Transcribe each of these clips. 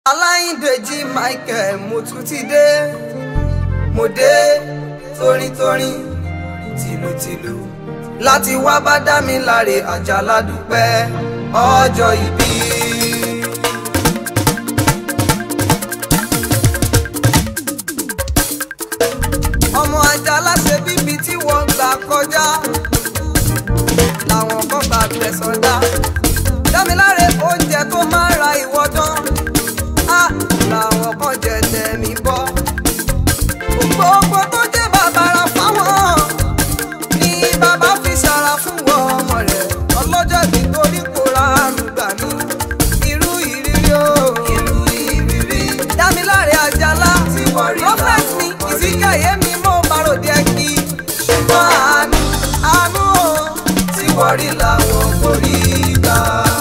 aláìndèjì michael mo tún ti dé mo dé torintorin tìlùtìlù láti wá bá dá mi láre àjàlá dúpẹ́ ọjọ́ ìbí. ọmọ àjàlá ṣe bíbi tí wọ́n gbà kọjá làwọn kan bá tẹ̀sán dá dámiláre oúnjẹ tó máa ra ìwọ́dán á làwọn kan jẹ tẹ̀mí bọ́ gbogbo tó jẹ́ bàbàrà fáwọn ni bàbá fi ṣara fún wọn ọmọ rẹ̀ ọlọ́jọ́ bí torí kò ra àrùn gbà ní irú ìrírí o irú ìrírí dámiláre àjàlá tí wọ́n rí prophet mi ìsìnkàyé mi mo bàròdì ẹ kí ṣùgbọ́n àánú àánú o tí wọ́n rí làwọn kò rí gbà.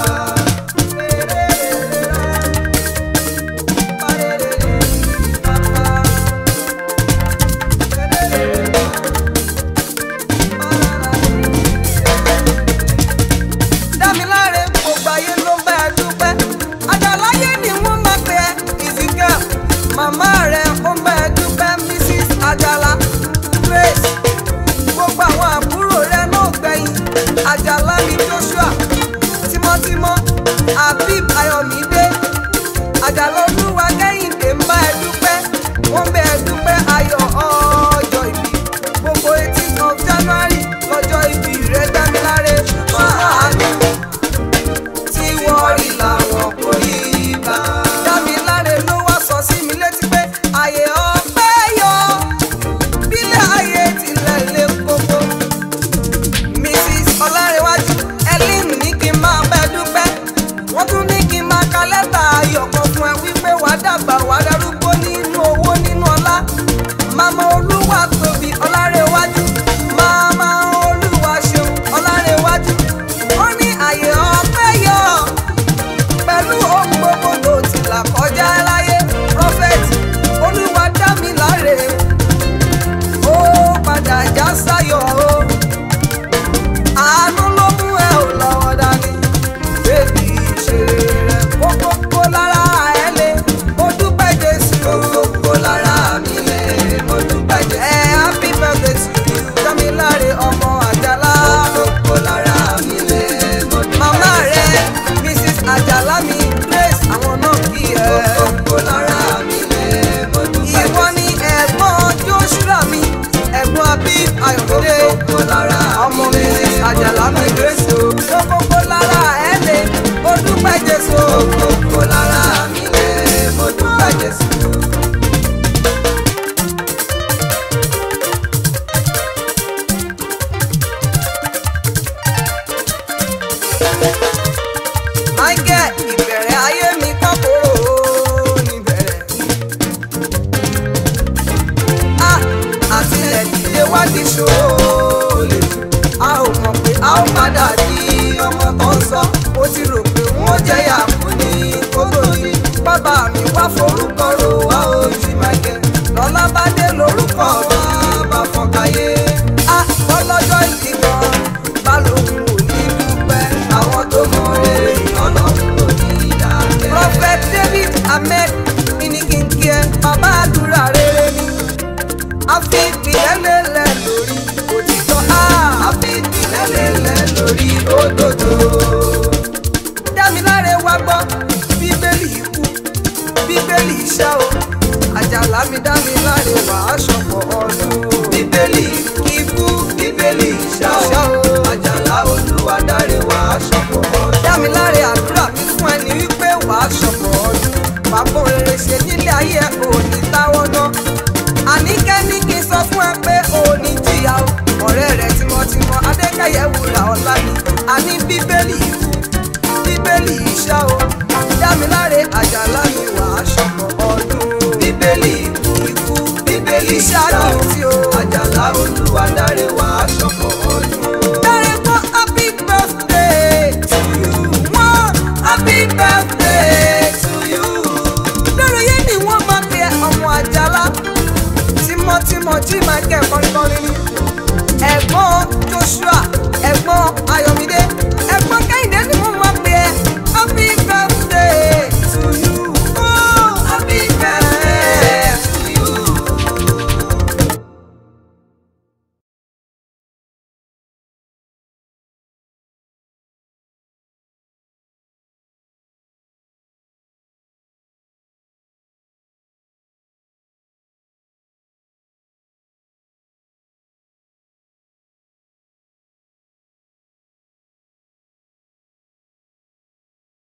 dámiláre gbogbo ayé ló ń bá ẹ dúpẹ́ àjàláyé ni wọ́n máa pè ẹ́ ìsìnkà màmá rẹ̀ ó ń bá ẹ dúpẹ́ mrs àjàlá grace gbogbo àwọn àbúrò rẹ̀ náà gbẹ̀yìn àjàlá ni joshua tímọ́tímọ́ habib ayọ̀mídé àjàlá olúwa kẹ́hìndé ń bá ẹ dúpẹ́ wọ́n bẹ ẹ dúpẹ́ ayọ̀ ọjọ́ ìbí gbogbo eighteen of january lọ́jọ́ ìbí rẹ̀ dámiláre ṣùgbọ́n àánú tí wọ́n rí làwọn kò rí bá. dámiláre ló wá sọ sí mi létí pé àyè ọpẹ́ yọ bílẹ̀ ayé tilẹ̀ lé koko. mrs ọlárẹ̀wájú ellen ní kí n máa bẹ́ dúpẹ́ wọ́n tún ní kí n máa ka lẹ́tà ayọ̀ kan fún ẹ wípé wàá dàgbà wàá darúgbó nínú owó nínú ọlá màmá olúwa tóbi ọlárẹ̀wájú màmá olúwa ṣeun ọlárẹ̀wájú ó ní àyè ọpẹ́ yọ pẹ̀lú ohun gbogbo tó ti là kọjá láyé prophet olúwa dá mi láre ó padà já sáyọ̀ o àánú ló mú ẹ ò lọ́wọ́ dání bébí ìṣeré rẹ kókókó lára ẹ lé mo dúpẹ́ jésù kókókó lára mi lé mo dúpẹ́ jésù ẹ happy birthday to you dámiláre ọmọ àjàlá kókókó lára mi lé mo dúpẹ́ jésù màmá rẹ mrs àjàlá mi grace àwọn náà kí ẹ kókókó lára mi lé mo dúpẹ́ jésù ìwọ ni ẹ̀gbọ́n joshua mi ẹ̀gbọ́n abib ayọ̀dé ọmọ mrs àjàlá mi grace o kókókó lára ẹ lé mo dúpẹ́ jésù kókókó lára mi lé mo dúpẹ́ jésù. Michael ìbẹ̀rẹ̀ ayé mi kọ́kọ́rọ́ níbẹ̀rẹ̀. A àtìlẹ̀ dìde wá di ṣòro lè tù. A ò mọ̀ pé a ó padà di ọmọ tó ń sọ. Mo ti rò pé wọ́n jẹ́yà fún ní kótó yìí. Bàbá mi wá forúkọ ro wá ojú Michael. Lọ́lá bá dé lórúkọ bàbá fọkàyé. A ọlọ́jọ́ ìdìbọn balógun ò ní dúpẹ́. Àwọn tó mọ rere ọlọ́run ò ní dákẹ́. Prophet David Ahmed inikinkie bàbá àdúrà rere ni. A fi ìpìlẹ̀ lélẹ̀ lórí òtítọ́. A fi ìpìlẹ̀ lélẹ̀ lórí òdodo. Dámiláre wá gbọ́ bíbélì ikú bíbélì iṣẹ́ o. Àjàlá mi dámiláre wà á ṣọ̀pọ̀ ọdún. Bíbélì ikú bíbélì iṣẹ́ o. Àjàlá olúwa dáre wà á ṣọ̀pọ̀ ọdún. Dámiláre àdúrà mi fún ẹni wípé wà á ṣọ̀pọ̀ ọdún. Bàbá rere ṣe nílé ayé ẹ̀ kò ní táwọ́ náà. Àníkẹ́ ní kí n sọ fún ẹ pé o ò ní jìyà o. Ọ̀rẹ́ rẹ̀ tímọ́tímọ́ Adékẹ́yẹ wúrà ọ̀la ni. Àní bíbélì ikú bíbélì iṣẹ́ o. Dámiláre àjàlá mi wà á ṣọ̀pọ̀ ọdún. Bíbélì ikú ikú bíbélì iṣẹ́ àdùntí o. Àjàlá olúwa dáre wà á ṣọ̀pọ̀ ọdún. Dáre fún happy birthday to you. Wọ́n happy birthday to you. Lórí yé ni wọ́n máa pe ọmọ àjàlá. Tímọ́tímọ́ jí máa kẹ́ kọ́ríkọ́rí ni. Ẹ̀gbọ́n Joshua, ẹ̀gbọ́n Ayọ̀mí